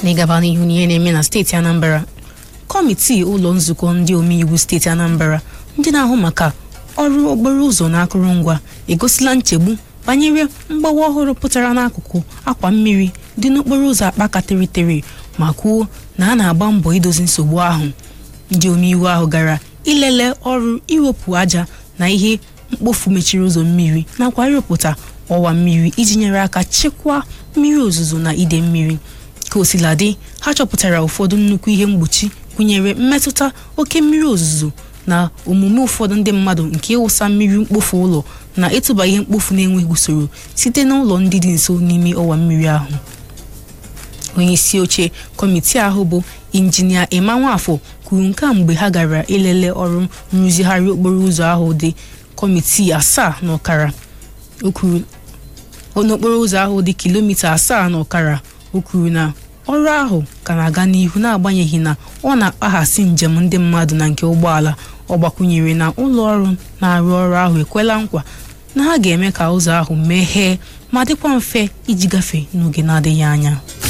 n'ịgaba n'ihu n'ihe na-eme na steeti Anambra kọmitii ụlọ nzukọ ndị omeiwu steeti Anambra ndị na-ahụ maka ọrụ okporo ụzọ na akụrụngwa egosila nchegbu banyere mgbawa ọhụrụ pụtara n'akụkụ akwa mmiri dị n'okporo ụzọ akpaka teritere ma kwuo na a na-agba mbọ idozi nsogbu ahụ ndị omeiwu ahụ gara ilele ọrụ iwepụ aja na ihe mkpofu mechiri ụzọ mmiri nakwa ịrụpụta ọwa mmiri iji nyere aka chekwaa mmiri ozuzo na ide mmiri ka osiladị ha chọpụtara ụfọdụ nnukwu ihe mgbochi gụnyere mmetụta oke mmiri ozuzo na omume ụfọdụ ndị mmadụ nke ịwụsa mmiri mkpofu ụlọ na ịtụba ihe mkpofu na-enweghị usoro site n'ụlọ ndị dị nso n'ime ọwa mmiri ahụ onye isi oche kọmitii ahụ bụ injinia Emma Nwafọ kwuru nke a mgbe ha gara ilele ọrụ nrụzigharị okporo ụzọ ahụ dị kọmitii asaa na ọkara o kwuru n'okporo ụzọ ahụ dị kilomita asaa na ọkara o kwuru na ọrụ ahụ ka na-aga n'ihu n'agbanyeghị na ọ na-akpaghasị njem ndị mmadụ na nke ụgbọala ọ gbakwunyere na ụlọ ọrụ na-arụ ọrụ ahụ ekwela nkwa na ha ga-eme ka ụzọ ahụ meghee ma dịkwa mfe iji gafee n'oge na-adịghị anya